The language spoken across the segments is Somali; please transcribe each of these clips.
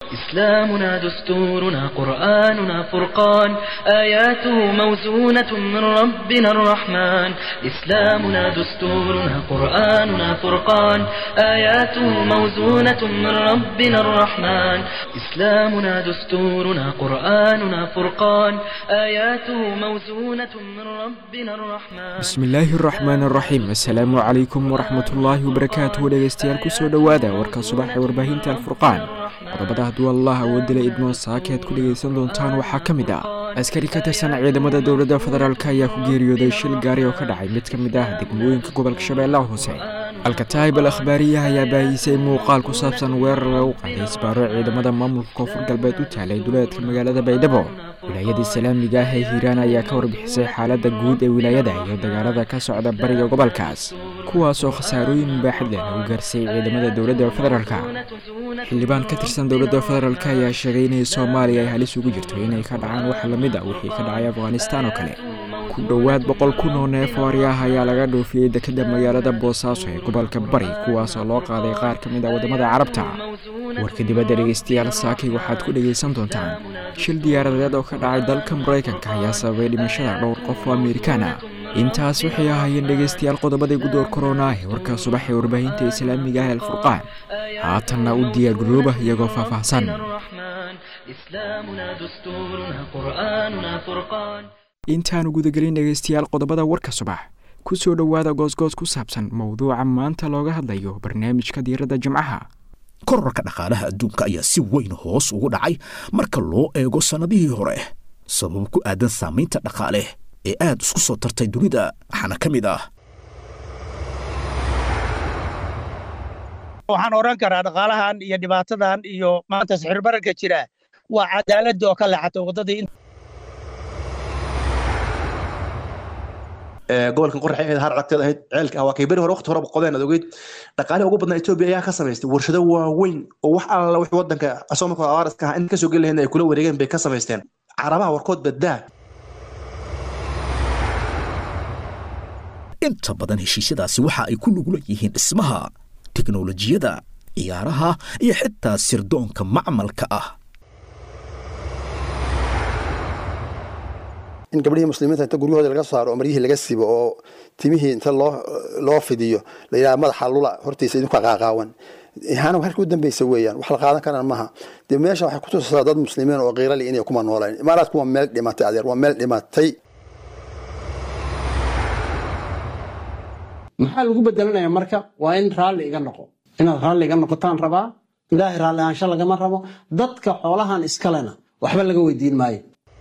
إسلامنا دستورنا قرآننا فرقان آياته موزونة من ربنا الرحمن إسلامنا دستورنا قرآننا فرقان آياته موزونة من ربنا الرحمن إسلامنا دستورنا قرآننا فرقان آياته موزونة من ربنا الرحمن bismillaahi araxmaan araxiim assalaamu calaykum waraxmatullaahi wabarakaatuhu dhegeystayaal kusoo dhowaada warka subaxa warbaahinta alfurqaan qodobada hadduu allah awoodila idmoo saaka aad ku dhegaysan doontaan waxaa ka mid ah askari ka tirsan ciidamada dowladda federaalk ayaa ku geeriyooday shil gaari oo ka dhacay mid ka mid ah degmooyinka gobolka shabeellaha hoose alkataayib al akhbaariyaha ayaa baahisay muuqaal ku saabsan weerar lagu qaaday isbaaro ciidamada maamulka koonfur galbeed u taalay duleedka magaalada baydhabo wilaayada islaamiga ah ee hiiraan ayaa ka warbixisay xaaladda guud ee wilaayada iyo dagaalada ka socda bariga gobolkaas kuwaas oo khasaarooyin baaxad leh lagu gaarsiiyey ciidamada dowladda federaalka xildhibaan ka tirsan dowladda federaalk ayaa sheegay inay soomaaliya ay halis ugu jirto inay ka dhacaan wax lamid a wixii ka dhacay afghanistaan oo kale ku dhowaad boqol kun oo neef oo aryaah ayaa laga dhoofiyey dekadda magaalada boosaaso ee gobolka bari kuwaas oo loo qaaday qaar ka mid ah waddamada carabta warka dibadda dhegeystayaal saakay waxaad ku dhegaysan doontaan shil diyaaradeed oo ka dhacay dalka maraykanka ayaa sababay dhimashada dhowr qof oo amerikaan ah intaas waxay ahaayeen dhegaystayaal qodobadii gudoor korona ee warka subax ee warbaahinta islaamiga ah alfurqaan haatanna u diyaargarooba iyagoo faahfaahsan إسلامنا دستورنا قرآننا فرقان intaanu gudagelin dhegaystayaal qodobada warka subax ku soo dhowaada goosgoos ku saabsan mowduuca maanta looga hadlayo barnaamijka diiradda jimcaha korarka dhaqaalaha adduunka ayaa si weyn hoos ugu dhacay marka loo eego sannadihii hore sabab ku aadan saamaynta dhaqaale ee aad isku soo tartay dunida waxaana ka mid ah waxaan odhan karaa dhaqaalahan iyo dhibaatadan iyo maanta sixirbararka jira waa cadaaladda oo ka leexatay waddadii gobolkan qorax ahayd har aragteed ahayd ceelka ah waa kay beri hore waqti horeba qodeen aad ogeyd dhaqaalihi ugu badnaa etoobiya ayaa ka samaystay warshado waaweyn oo wax alla wix wadanka asoo markoo abaariska ah in kasoo geli lahayn ay kula wareegeen bay ka samaysteen carabaha warkood baddaa inta badan heshiisyadaasi waxa ay ku lugula yihiin dhismaha teknolojiyada ciyaaraha iyo xitaa sirdoonka macmalka ah in gabdhihii muslimiinta inta guryahooda laga saaro oo maryihii laga sibo oo timihii inta loo loo fidiyo la yidhaha madaxa lula hortiisa idinku qaaqaawan ihaana halka u dambeysa weeyaan wax la qaadan karaan maaha dee meesha waxay kutusaysaa dad muslimiin oo qiirali inay kuma nooleen imaaraadku waa meel dhimatay adeer waa meel dhimatay maxaa lagu bedelanaya marka waa in raalli iga noqo inaad raalli iga noqotaan rabaa ilaahay raalli ahaansho lagama rabo dadka xoolahan iskalena waxba laga weydiin maayo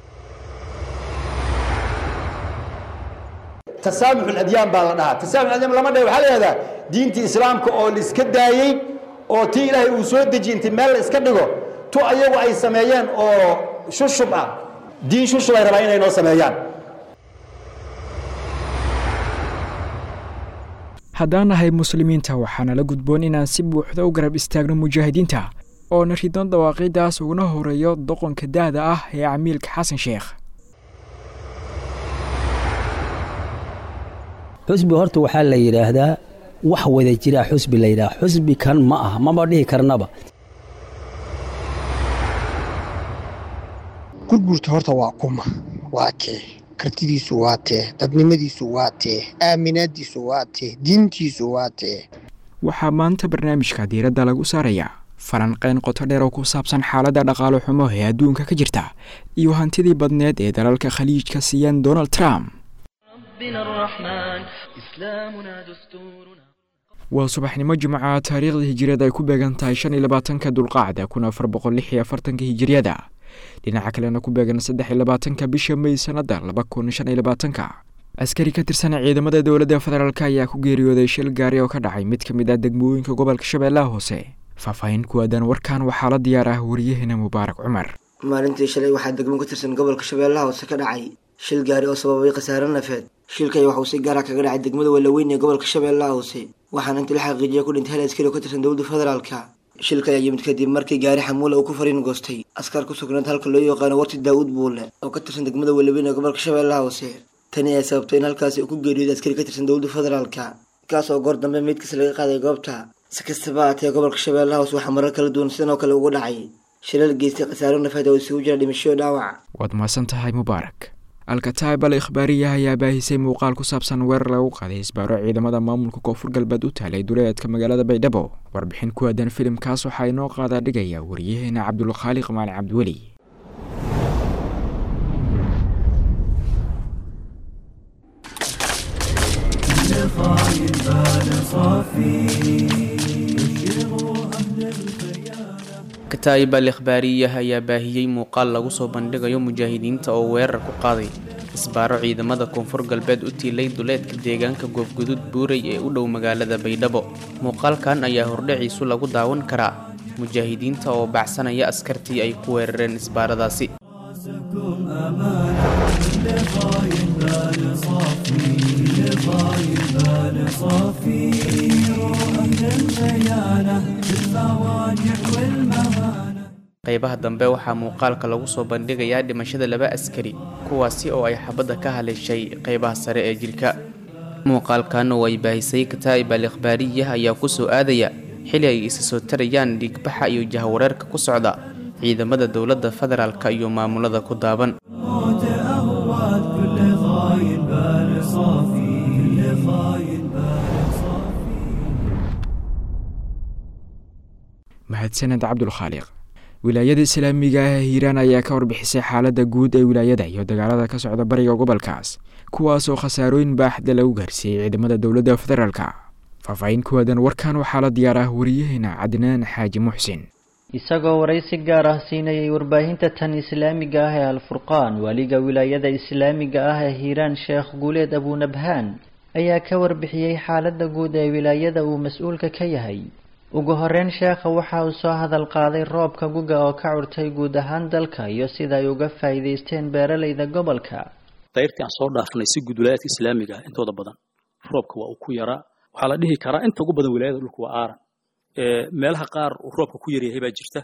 tasaamux adyaan baa la dhahaa tasaamux adyaan lama dhahay waxaa la yihahdaa diintii islaamka oo la iska daayey oo tii ilaahay uu soo dejiye inti meel la iska dhigo tu ayagu ay sameeyeen oo shushub ah diin shushub ay rabaan inay noo sameeyaan haddaan nahay muslimiinta waxaana la gudboon inaan si buuxda u garab istaagno mujaahidiinta oo na ridon dawaaqiidaas uguna horeeyo doqonka da'da ah ee camiilka xasan sheekh xusbi horta waxaa la yidhaahdaa wax wada jiraa xusbi la yidhaha xusbi kan ma ah maba dhihi karnaba gurgurta horta waa kuma waa tee kartidiisu waa tee dadnimadiisu waa tee aaminaadiisu waa tee diintiisu waa tee waxaa maanta barnaamijka diiradda lagu saarayaa falanqayn qoto dheer oo ku saabsan xaaladda dhaqaalo xumo ee adduunka ka jirta iyo hantidii badneed ee dalalka khaliijka siiyeen donald trump ربنا الرحمن إسلامنا دستورنا waa subaxnimo jimca taariikhda hijiriyada ay ku beegan tahay shan iyo labaatanka dulqaacda kun afar boqol lix iyo afartanka hijiriyada dhinaca kalena ku beegan saddex iyo labaatanka bisha may sanada laba kun shan iyo labaatanka askari ka tirsan ciidamada dowladda federaalk ayaa ku geeriyooday shil gaari oo ka dhacay mid ka mid ah degmooyinka gobolka shabeellaha hoose faahfaahin ku aadan warkan waxaa la diyaar ah wariyaheena mubaarak cumar maalintii shalay waxaa degmo ka tirsan gobolka shabeellaha hoose ka dhacay shil gaari oo sababay khasaare nafeed shilkay waxuu si gaara kaga dhacay degmada walaweyn ee gobolka shabeellaha hoose waxaana intii la xaqiijiya ku dhintay hal askari oo ka tirsan dowladda federaalka shilka ayaa yimid kadib markii gaari xamuula uu ku fariin goostay askar ku sugnayd halka loo yaqaano warti daawud buule oo ka tirsan degmada walaweyn ee gobolka shabeellaha hoose tani ayaa sababtay in halkaasi uu ku geeriyooday askari ka tirsan dowladda federaalka kaas oo goor dambe meydkiisa laga qaaday goobta si kastaba haatee gobolka shabeellaha hoose waxaa marar kala duwan sidan oo kale ugu dhacay shilal geystay khasaaro nafeed oo isugu jira dhimasho dhaawac waad mahadsan tahay mubaarak alkataib al ikhbaariya ayaa baahisay muuqaal ku saabsan weerar lagu qaaday isbaaro ciidamada maamulka koonfur galbeed u taalay duleedka magaalada baydhabo warbixin ku aadan filimkaas waxaa inoo qaadaa dhigaya wariyaheena cabdulkhaaliq maali cabdiweli kataa'ib al ikhbaariyah ayaa baahiyey muuqaal lagu soo bandhigayo mujaahidiinta oo weerar ku qaaday isbaaro ciidamada koonfur galbeed u tiilay duleedka deegaanka goobgudud buurey ee u dhow magaalada baydhabo muuqaalkan ayaa hordhaciisu lagu daawan karaa mujaahidiinta oo baxsanaya askartii ay ku weerareen isbaaradaasi qaybaha dambe waxaa muuqaalka lagu soo bandhigayaa dhimashada laba askari kuwaasi oo ay xabadda ka haleeshay qaybaha sare ee jirka muuqaalkan oo ay baahisay kataa'ib al ikhbaariyah ayaa ku soo aadaya xili ay isa soo tarayaan dhiigbaxa iyo jahwareerka ku socda ciidamada dowladda federaalka iyo maamulada ku daaban mahadsaned cabdulkhaaliq wilaayada islaamiga ah ee hiiraan ayaa ka warbixisay xaaladda guud ee wilaayada iyo dagaalada ka socda bariga gobolkaas kuwaasoo khasaarooyin baaxda lagu gaarsiiyey ciidamada dowladda federaalka faahfaahin ku aadan warkan waxaa la diyaar ah wariyaheena cadnaan xaaji muxsin isagoo waraysi gaar ah siinayay warbaahinta tan islaamiga ah ee alfurqaan waaliga wilaayada islaamiga ah ee hiiraan sheekh guuleed abunabhaan ayaa ka warbixiyey xaaladda guud ee wilaayada uu mas-uulka ka yahay ugu horeyn sheekha waxa uu soo hadal qaaday roobka guga oo ka curtay guud ahaan dalka iyo sida ay uga faa'iidaysteen beeralayda gobolka dayrtii aan soo dhaafnay si guud wilaayadka islaamiga ah intooda badan roobka waa uu ku yaraa waxaa la dhihi karaa inta ugu badan wilaayada dhulka waa aaran meelaha qaar uu roobka ku yaryahay baa jirta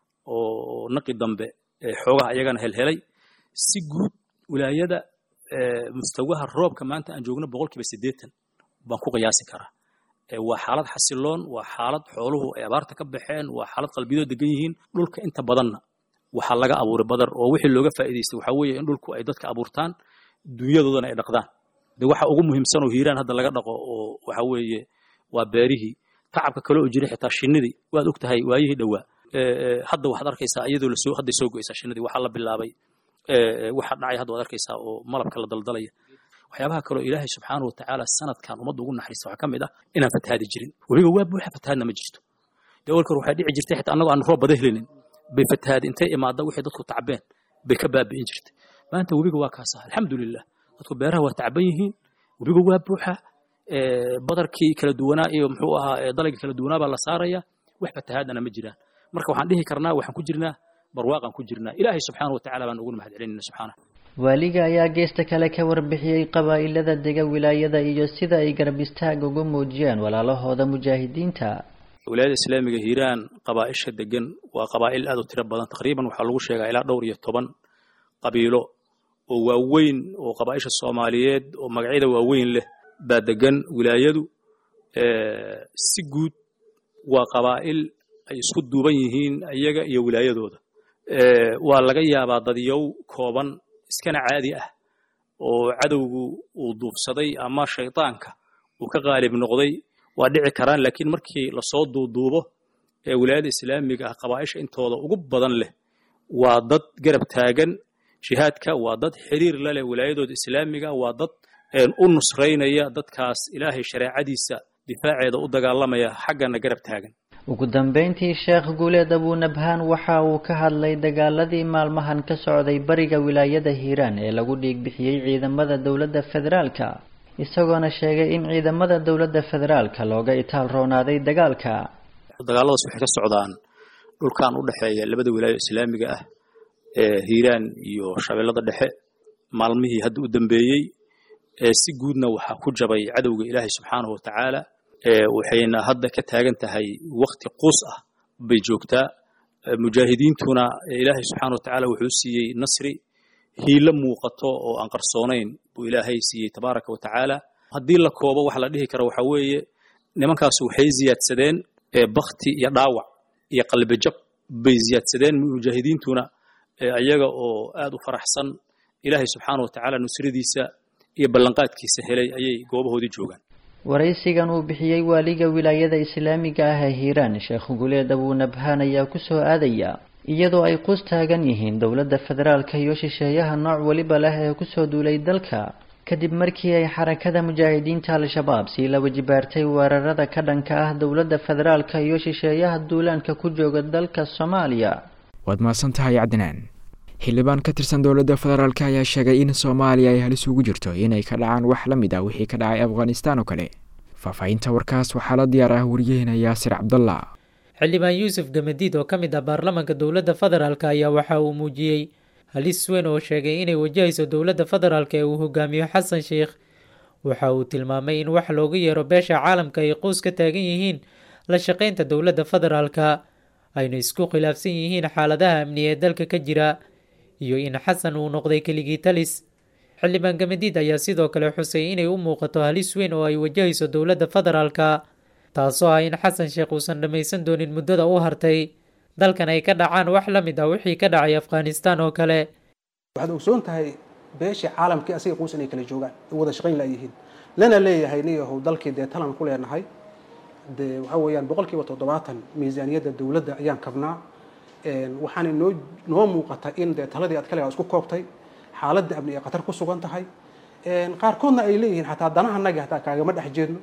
oo naqi dambe xoogaha iyagana helhelay si guud wilaayada mustawaha roobka maanta aan joogno boqolkiiba siddeetan baan ku qiyaasi karaa waa xaalad xasiloon waa xaalad xooluhu ay abaarta ka baxeen waa xaalad qalbiyadoo degan yihiin dhulka inta badanna waxaa laga abuuray badar oo wixii looga faa'iidaystay waxaa weeye in dhulku ay dadka abuurtaan dunyadoodana ay dhaqdaan de waxa ugu muhiimsan oo hiiraan hadda laga dhaqo oo waxa weeye waa beerihii tacabka kale oo jiray xitaa shinnidii waad og tahay waayihii dhowaa hadda waxaad arkaysaa iyadoo lasoo hadday soo go'aysaa shinnidii waxaa la bilaabay waxa dhacay hadda waad arkaysaa oo malabka la daldalaya waxyaabaha kaloo ilaahay subxaana wa tacaala sanadkan ummadda ugu naxariista waxaa ka mid ah inaan fatahaadi jirin webiga waa buuxa fatahaadna ma jirto dee walkar waxaa dhici jirtay xitaa annagoo aan roob bada helinin bay fatahaadi intay imaadda wixii dadku tacbeen bay ka baabi'in jirtay maanta webiga waa kaasa alxamdulilah dadku beeraha waa tacban yihiin webiga waa buuxa badarkii kala duwanaa iyo muxuu ahaa dalagii kala duwanaa baa la saaraya wax fatahaadana ma jiraan marka waxaan dhihi karnaa waxaan ku jirnaa barwaaqaan ku jirnaa ilaahay subxaana wa tacaala baan ugu mahad celinayna subxaana waaliga ayaa geesta kale ka warbixiyey qabaa'ilada dega wilaayada iyo sida ay garab istaag ugu muujiyeen walaalahooda mujaahidiinta wilaayada islaamiga hiiraan qabaa'isha degan waa qabaa'il aad u tiro badan taqriiban waxaa lagu sheegaa ilaa dhowr iyo toban qabiilo oo waaweyn oo qabaa'isha soomaaliyeed oo magacyada waaweyn leh baa degan wilaayadu si guud waa qabaa'il ay isku duuban yihiin iyaga iyo wilaayadooda waa laga yaabaa dadyow kooban iskana caadi ah oo cadowgu uu duubsaday ama shaydaanka uu ka qaalib noqday waa dhici karaan laakiin markii lasoo duuduubo ee wilaayada islaamiga ah qabaa'isha intooda ugu badan leh waa dad garab taagan jihaadka waa dad xiriir la leh wilaayadooda islaamiga waa dad u nusraynaya dadkaas ilaahay shareecadiisa difaaceeda u dagaalamaya xaggana garab taagan ugu dambeyntii sheekh guuleed abunabhaan waxa uu ka hadlay dagaaladii maalmahan ka socday bariga wilaayada hiiraan ee lagu dhiigbixiyey ciidamada dowladda federaalka isagoona sheegay in ciidamada dowladda federaalka looga itaal roonaaday dagaalka dagaaladaas waxay ka socdaan dhulkan u dhexeeya labada wilaayo islaamiga ah ee hiiraan iyo shabeellada dhexe maalmihii hadda u dambeeyey si guudna waxaa ku jabay cadowga ilaahay subxaanahu wa tacaala waxayna hadda ka taagan tahay wakti quus ah bay joogtaa mujaahidiintuna ilaahay subxaana wa tacaala wuxuu siiyey nasri hiilo muuqato oo aan qarsoonayn buu ilaahay siiyey tabaaraka wa tacaala haddii la koobo waxa la dhihi kara waxaa weeye nimankaas waxay ziyaadsadeen bakti iyo dhaawac iyo qalbijab bay ziyaadsadeen mujaahidiintuna ayaga oo aad u faraxsan ilaahay subxaana wa tacaala nusradiisa iyo ballanqaadkiisa helay ayay goobahoodii joogaan waraysigan uu bixiyey waaliga wilaayada islaamiga ah ee hiiraan sheekh guleed abuunabhaan ayaa ku soo aadaya iyadoo ay qus taagan yihiin dowladda federaalka iyo shisheeyaha nooc weliba leh ee kusoo duulay dalka kadib markii ay xarakada mujaahidiinta al-shabaab sii la wajibaartay weerarada ka dhanka ah dowladda federaalka iyo shisheeyaha duulaanka ku jooga dalka soomaaliya waad mahadsan tahay cadnaan xildhibaan ka tirsan dowladda federaalk ayaa sheegay in soomaaliya ay halis ugu jirto inay ka dhacaan wax la mid ah wixii ka dhacay afghanistaan oo kale faahfaahinta warkaas waxaa la diyaar ah wariyaheenna yaasir cabdallah xildhibaan yuusuf gamadiid oo ka mid ah baarlamaanka dowladda federaalk ayaa waxa uu muujiyey halis weyn oo sheegay inay wajahayso dowladda federaalk ee uu hogaamiyo xasan sheikh waxa uu tilmaamay in wax loogu yeero beesha caalamka ay quus ka taagan yihiin la shaqaynta dowladda federaalka ayna isku khilaafsan yihiin xaaladaha amni ee dalka ka jira iyo in xasan uu noqday keligii talis xildhibaan gamadiid ayaa sidoo kale xusay inay u muuqato halis weyn oo ay wajahayso dowladda federaalka taasoo ah in xasan sheekh uusan dhammaysan doonin muddada u hartay dalkan ay ka dhacaan wax la mid ah wixii ka dhacay afghanistaan oo kale waxaad ogsoon tahay beeshii caalamkii asiga quus inay kala joogaan wada shaqayn layihiin lana leeyahay niyahow dalkii dee talan ku leenahay dee waxa weeyaan boqolkiiba toddobaatan miisaaniyadda dowladda ayaan kabnaa waxaana noo noo muuqata in dee taladii aad kale isku koobtay xaaladda amni ee khatar ku sugan tahay qaarkoodna ay leeyihiin xataa danahanagi hataa kaagama dhex jeedno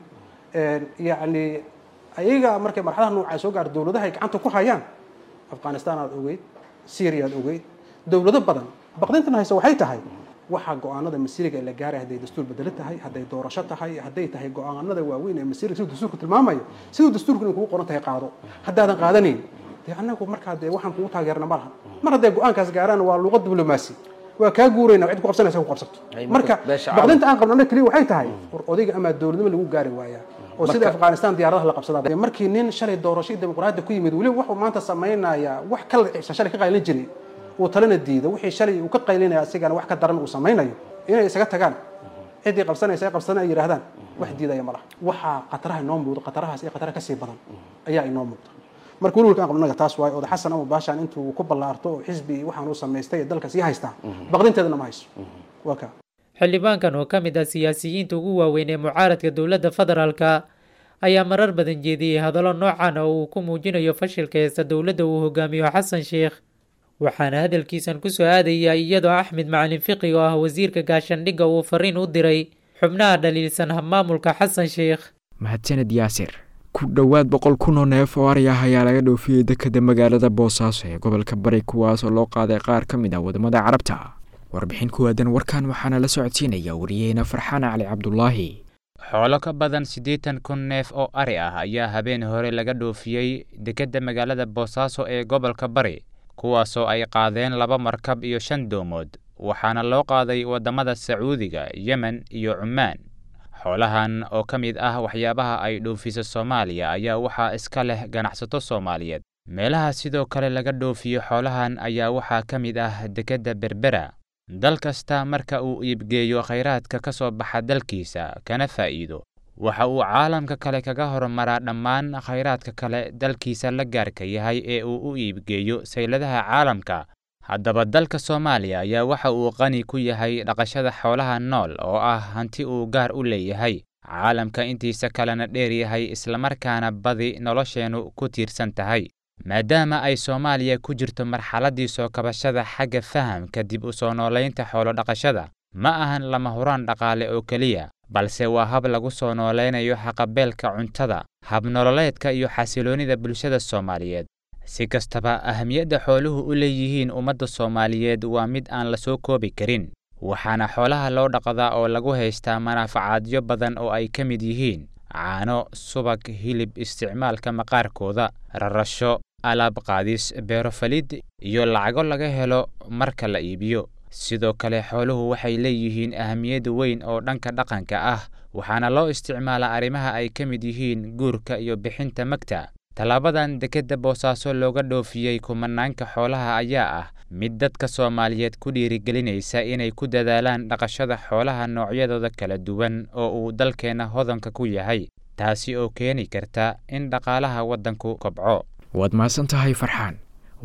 yacni ayaga markay marxadaha noocaa soo gaar dowladaha ay gacanta ku hayaan afghanistan aad ogeyd syria aad ogeyd dowlado badan baqdintan hayse waxay tahay waxaa go-aanada masiiriga ee la gaaray hadday dastuur bedelo tahay hadday doorasho tahay hadday tahay go-aanada waaweyn ee masiiriga siduu dastuurku tilmaamayo siduu dastuurku inay kugu qoran tahay qaado haddaadan qaadanayn dee annagu markaa dee waxaan kugu taageerna ma laha mar hadday go-aankaas gaaraan waa luuqad diblomaasi waa kaa guurayna cid ku qabsanaysa ku qabsato marka baqdinta aan qabno annaga keliya waxay tahay war odayga ama dowladnimo lagu gaari waayaa oo sida afghanistan diyaaradaha la qabsadaa markii nin shalay doorasho dimuqraadiyadda ku yimid weliba wuxuu maanta samaynayaa wax kala ciibsan shalay ka qaylin jiray uu talena diido wixii shalay uu ka qaylinaya asigana wax ka daran uu samaynayo inay isaga tagaan ciddii qabsanaysa ay qabsadaan ay yidhaahdaan wax diidaya ma laha waxaa khataraha inoo muuqda khatarahaas iyo khataraha kasii badan ayaa inoo muuqda marka welwalka aan qabnaga taas waayo oda xasan ama baashaan intuu ku ballaarto oo xisbi waxaan uu samaystay ee dalka sii haystaa baqdinteedana ma hayso waa kaa xildhibaankan oo ka mid ah siyaasiyiinta ugu waaweyn ee mucaaradka dowladda federaalka ayaa marar badan jeediyey hadallo noocan oo uu ku muujinayo fashilka heesta dowladda uu hogaamiyo xasan sheikh waxaana hadalkiisan ku soo aadaya iyadoo axmed macalin fiqi oo ah wasiirka gaashandhigga uu fariin u diray xubnaha dhaliilsan habmaamulka xasan sheikh mahadsaned yaasir ku dhowaad boqol kun oo neef oo ari ah ayaa laga dhoofiyey dekeda magaalada boosaaso ee gobolka bari kuwaas oo loo qaaday qaar ka mid ah wadamada carabta warbixin ku aadan warkan waxaana la socodsiinaya wariyeena farxaan cali cabdulaahi xoolo ka badan siddeetan kun neef oo ari ah ayaa habeen hore laga dhoofiyey dekedda magaalada boosaaso ee gobolka bari kuwaasoo ay qaadeen laba markab iyo shan doomood waxaana loo qaaday waddamada sacuudiga yemen iyo cumaan xoolahan oo ka mid ah waxyaabaha ay dhoofiso soomaaliya ayaa waxaa iska leh ganacsato soomaaliyeed meelaha sidoo kale laga dhoofiyo xoolahan ayaa waxaa ka mid ah dekedda berbera dal kasta marka uu iibgeeyo khayraadka ka soo baxa dalkiisa kana faa'iido waxa uu caalamka kale kaga horumaraa dhammaan khayraadka kale dalkiisa la gaarka yahay ee uu u iibgeeyo sayladaha caalamka haddaba dalka soomaaliya ayaa waxa uu qani ku yahay dhaqashada xoolaha nool oo ah hanti uu gaar u leeyahay caalamka intiisa kalena dheer yahay islamarkaana badi nolosheennu ku tiirsan tahay maadaama ay soomaaliya ku jirto marxaladdii soo kabashada xagga fahamka dib u soo noolaynta xoolodhaqashada ma ahan lama huraan dhaqaale oo keliya balse waa hab lagu soo noolaynayo haqabeelka cuntada habnololeedka iyo xasiloonnida bulshada soomaaliyeed si kastaba ahamiyadda xooluhu u leeyihiin ummadda soomaaliyeed waa mid aan la soo koobi karin waxaana xoolaha loo dhaqdaa oo lagu haystaa manaafacaadyo badan oo ay ka mid yihiin caano subag hilib isticmaalka maqaarkooda rarasho alaab qaadis beerofalid iyo lacago laga helo marka la iibiyo sidoo kale xooluhu waxay leeyihiin ahamiyad weyn oo dhanka dhaqanka ah waxaana loo isticmaalaa arrimaha ay ka mid yihiin guurka iyo bixinta magta tallaabadan dekedda boosaaso looga dhoofiyey kumanaanka xoolaha ayaa ah mid dadka soomaaliyeed ku dhiirigelinaysa inay ku dadaalaan dhaqashada xoolaha noocyadooda kala duwan oo uu dalkeenna hodanka ku yahay taasi oo keeni karta in dhaqaalaha waddanku kobco waad mahadsan tahay farxaan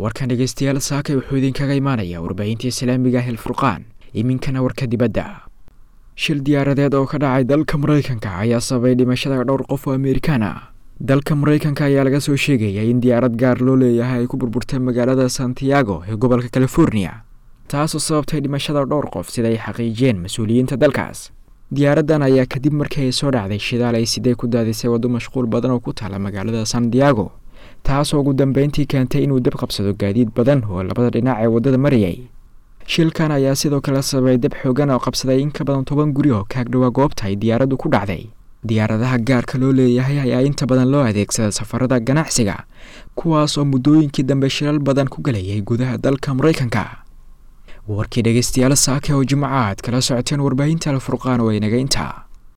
warkan dhegeystayaal saakay wuxuu idinkaga imaanayaa warbaahinta islaamiga ah elfurqaan iminkana warka dibadda shil diyaaradeed oo ka dhacay dalka maraykanka ayaa sababay dhimashada dhowr qof oo amerikaan ah dalka maraykanka ayaa laga soo sheegaya in diyaarad gaar loo leeyahay ay ku burburtay magaalada santiago ee gobolka california taasoo sababtay dhimashada dhowr qof sida ay xaqiijiyeen mas-uuliyiinta dalkaas diyaaraddan ayaa kadib markii ay soo dhacday shidaal ay sidee ku daadisay waddo mashquul badan oo ku taala magaalada santiago taasoo ugu dambeyntii keentay inuu dab qabsado gaadiid badan oo labada dhinac ee waddada marayay shilkan ayaa sidoo kale sababay dab xoogan oo qabsaday in ka badan toban guri oo kaagdhowaa goobta ay diyaaraddu ku dhacday diyaaradaha gaarka loo leeyahay ayaa inta badan loo adeegsada safarada ganacsiga kuwaas oo muddooyinkii dambe shilal badan ku galayay gudaha dalka maraykanka warkii dhegeystayaal saake oo jimco aad kala socoteen warbaahinta alfurqaan oo inaga intaa